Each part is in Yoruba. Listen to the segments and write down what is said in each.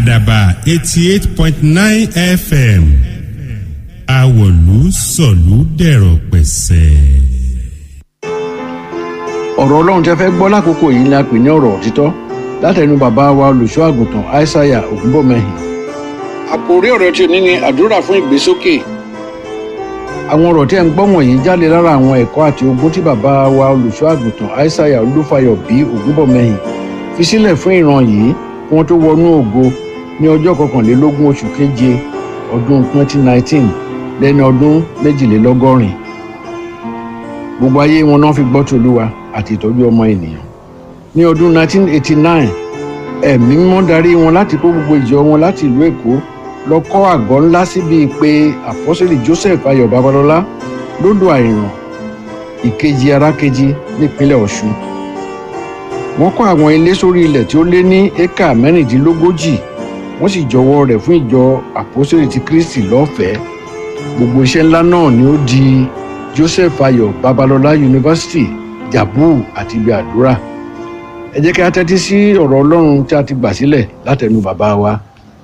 àdàbà eighty eight point nine fm àwọ̀lú sọ̀lú dẹ̀rọ̀ pẹ̀sẹ̀. ọ̀rọ̀ ọlọ́run tẹ́ fẹ́ gbọ́ lákòókò yìí ni a pè ní ọ̀rọ̀ òtítọ́ látẹnu bàbá wa olùṣọ́ àgùntàn aishaiya ògúnbọ̀mẹ́hìn. àkòrí ọ̀rọ̀ tí o ní ni àdúrà fún ìgbésókè. àwọn ọ̀rọ̀ tí ẹ̀ ń gbọ́ wọ̀nyí jáde lára àwọn ẹ̀kọ́ àti ogún tí bàbá wa olùṣọ́ àgùntàn aishaiya olúfayọ bí ògúnbọ̀mẹ́hìn fi sílẹ̀ fún ìran yìí kí wọ́n tó wọnú ògo ní ọjọ́ kọkànlélógún oṣù keje ọdún 2019 lẹ́ni ọdún méjìlélọ́gọ́rin gbogbo ayé wọn náà fi gbọ́ tòlúwa àti ìtọ́jú ọmọ ènìyàn ní ọdún 1989 ẹ̀mí mímọ́ darí wọn láti kó gbogbo ìjọ wọn láti ìlú èkó lọ kọ́ àgọ́ ńlá síbi pé àpọ́sẹ̀lì joseph ayọ̀ babalọ́lá lódò àìràn ìkejì arákejì nípínlẹ̀ ọ̀ṣun wọ́n kọ́ àwọn ilé sórí ilẹ̀ tí ó lé ní éka mẹ́rìndínlógójì wọ́n sì jọwọ́ rẹ̀ fún ìjọ àpọ́sẹ̀lì ti kristi lọ́fẹ̀ẹ́ gbogbo iṣẹ́ ńlá náà ni ó di joseph ayọ̀ babalọ́lá yunifásitì jabu àti ibi àdúrà ẹ jẹ́ kí a tẹ́tí sí ọ̀rọ̀ ọlọ́run tí a ti gbà sílẹ̀ látẹnu bàbá wa.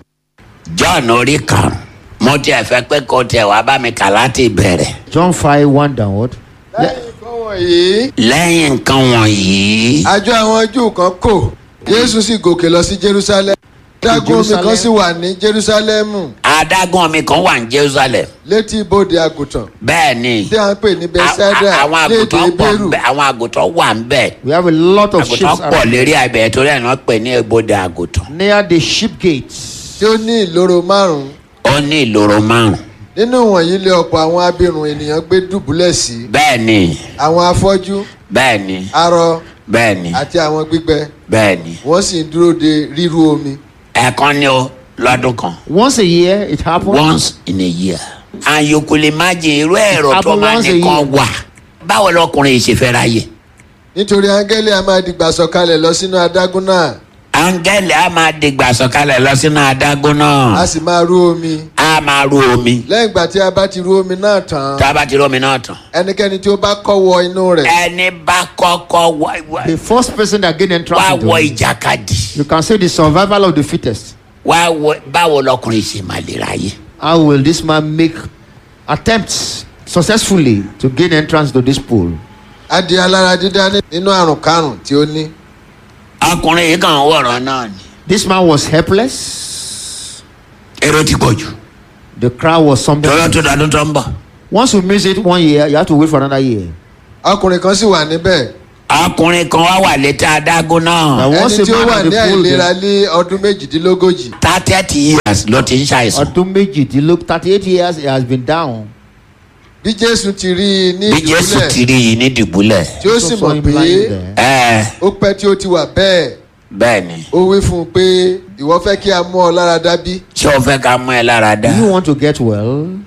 john orí kan mo tiẹ̀ fẹ́ pé kó tiẹ̀ wá bá mi kà láti bẹ̀rẹ̀. John 5 1 downward. lẹ́yìn nǹkan wọ̀nyí lẹ́yìn nǹkan wọ̀nyí àjọ àwọn júù kan kò jésù sì gòkè lọ sí jerusalem dágún omi kan sì wà ní jerusalemu adágún omi kan wà ní jerusalem létí ibodè àgùntàn bẹ́ẹ̀ ni tí a ń pè ní bethsaida àwọn lédè àgùntàn pọ̀ bẹ́rù ńbẹ̀ àwọn àgùntàn wà ń bẹ̀ We have a lot of sheep àgùntàn pọ̀ lérí abẹ́ torí ẹ̀ náà pè ní ebodè àgùntàn near the sheep gates. tí ó ní ìloro márùn-ún ó ní ìloro márùn nínú wọ̀nyí lé ọ̀pọ̀ àwọn abirùn ènìyàn gbé dùbúlẹ̀ sí bẹ́ẹ̀ ni àwọn afọ́jú bẹ́ẹ̀ ni arọ bẹ́ẹ̀ ni àti àwọn gbígbẹ bẹ́ẹ̀ ni wọ́n sì ń dúró de ríru omi ẹ̀ẹ̀kan ni ó lọ́dún kan Once a year, it happens. once in a year. and you could imagine irú ẹ̀rọ tó Happen máa once a nìkan year. wà báwo lọkùnrin yìí ṣe fẹ́ ráyè. nítorí áńgẹ́lì a máa dìgbà sọ̀kalẹ̀ lọ sínú adágún náà áńgẹ́lì á máa dìgbà sọ̀kalẹ̀ lọ sínú adágún a náà sì máa rú omi á máa ru omi lẹ́yìn ìgbà tí a bá ti rú omi náà tán tá a bá ti rí omi náà tán. ẹnikẹ́ni tí ó bá kọ́ wọ inú rẹ̀ ẹni bá kọ́kọ́ wá- wá- The first person that gain entrance wá into wọ it. ìjàkadì You can say the survival of the fittest. wá wọ báwo lọkùnrin ṣe máa lè ráyè. How will this man make attempts successfully to gain entrance to this pool? á di alára dídá ní- nínú àrùn karùn tí ó ní ọkùnrin yìí kàn ń wọ̀rọ̀ náà ni. This man was helpless. èrò ti pọ̀ jù The crowd was something. tọ́lọ́ tó dọdún tó ń bọ̀. Once you miss it one year, you have to wait for another year. ọkùnrin kan sì wà níbẹ̀ ọkùnrin kan wá wà létí adágún náà. Now, once ẹni a tí ó man wà at ní the pool, àìlera then, ní ọdún méjìdínlógójì thirty years ló ti ń ṣàìsàn. ọdún méjìdínlógún thirty eight years he has been down. bí jésù ti rí i ní bí jésù ìdúlẹ̀ ti rí yìí ní dìbúlẹ̀. tí ó sì So mọ̀ him pé lying there. ẹ ó pẹ́ tí ó ti wà bẹ́ẹ̀ bẹ́ẹ̀ ni ó wí fún un pé ìwọ fẹ́ kí a mú ọ lára dá bí ṣé o fẹ́ ká mú ẹ lára dá. Do you want to get well?